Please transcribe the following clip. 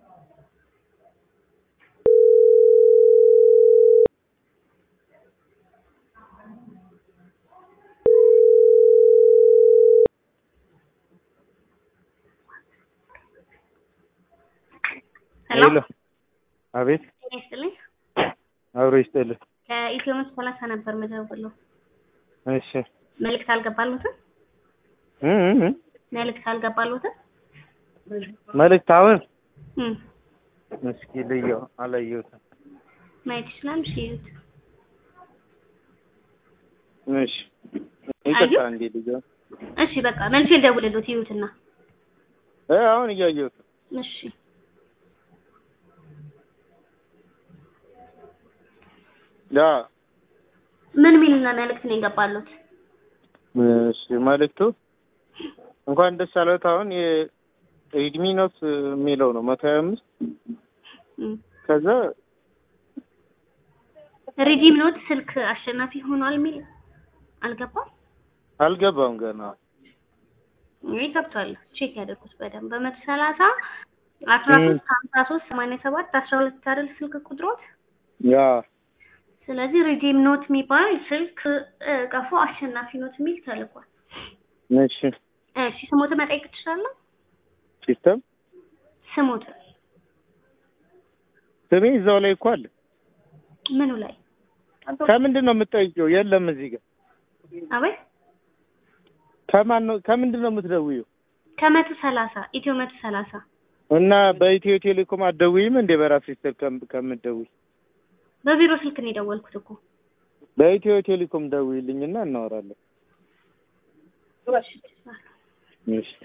ሄሎ ሄሎ አቤት ጤና ይስጥልኝ። አብሮ ይስጥልህ ከኢትዮ መቶ ሰላሳ ነበር መደውለው። እሺ መልእክት አልገባሉትም? እ እ እ መልእክት አልገባሉትም? መልእክት አሁን እም እስኪ ልየው አላየሁትም ማየት ይችላል። እሺ ይዩት። እሺ ይቅርታ እንዴ ልየው እሺ በቃ መልሼ ልደውልልዎት ይዩትና። እ አሁን እያየሁት ነው። እሺ ያ ምን ሚል መልእክት ነው የገባሉት? እሺ መልእክቱ እንኳን ደስ አለዎት። አሁን የሬድሚ ኖት የሚለው ነው መቶ ሀያ አምስት እም ከዛ ሪዲም ኖት ስልክ አሸናፊ ሆኗል የሚል አልገባም? አልገባም ገና ይህ ገብቷል። ቼክ ያደርጉት በደንብ በመቶ ሰላሳ አስራ ሶስት ሀምሳ ሶስት ሰማንያ ሰባት አስራ ሁለት አይደል ስልክ ቁጥሮት? ያ ስለዚህ ሪዲም ኖት የሚባል ስልክ እ ቀፎ አሸናፊ ኖት የሚል ተልኳል። እሺ እሺ ስሞት መጠየቅ ትችላለህ? ሲስተም ስሞት ስሜ እዛው ላይ እኮ አለ። ምኑ ላይ ከምንድን ነው የምትጠይቂው? የለም እዚህ ጋር አቤት ከማን ነው ከምንድን ነው የምትደውዪው? ከመቶ ሰላሳ ኢትዮ መቶ ሰላሳ እና በኢትዮ ቴሌኮም አትደውይም እንዴ? በራስሽ ስልክ ከም- ከምትደውይ በቢሮ ስልክ ነው የደወልኩት እኮ በኢትዮ ቴሌኮም ደውይልኝና እናወራለን። እሺ